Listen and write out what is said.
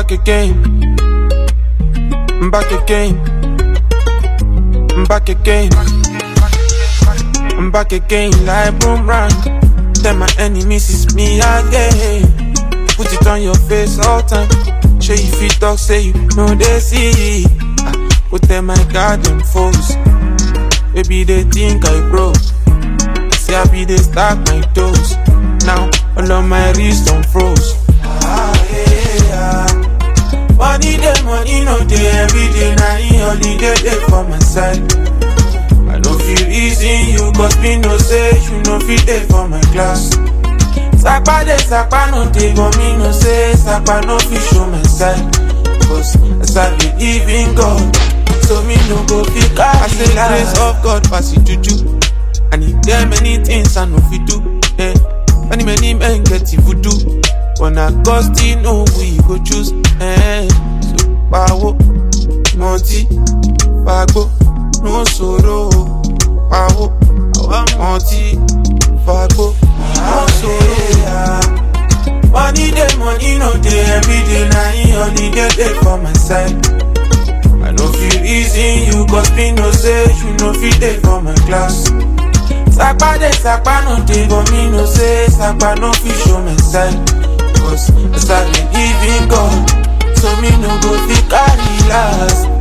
back again. I'm back again. I'm back again. I'm back again like boomerang. Tell my enemies it's me again. Put it on your face all time. Show you fit talk, say you know they see. Ah, Go tell my garden foes. Maybe they think I broke. See I be they stack my toes. Now all of my wrist on froze. Ah, yeah, yeah. Money day, money no day, every day na in holiday day for my side. I no feel easy you, cause me no say you no fit day for my class. Sapa dey, sapa no dey, but me no say sapa no fit show my side. Cause as I believe in God, so me no go fit carry I say grace of God pass it juju. And if there many things I no fit do, eh. Many many men get it voodoo. When I God still know we go choose, eh. So power, multi, fagbo, no sorrow, power, multi, fagbo, no sorrow. Money day, money no day, every day na in holiday day for my side. I no feel easy you cause me no say you no fit dey for my class. Sapa dey, sapa no dey, but me no say sapa no fit show my side. Cause as I believe in God, so me no go fit carry last.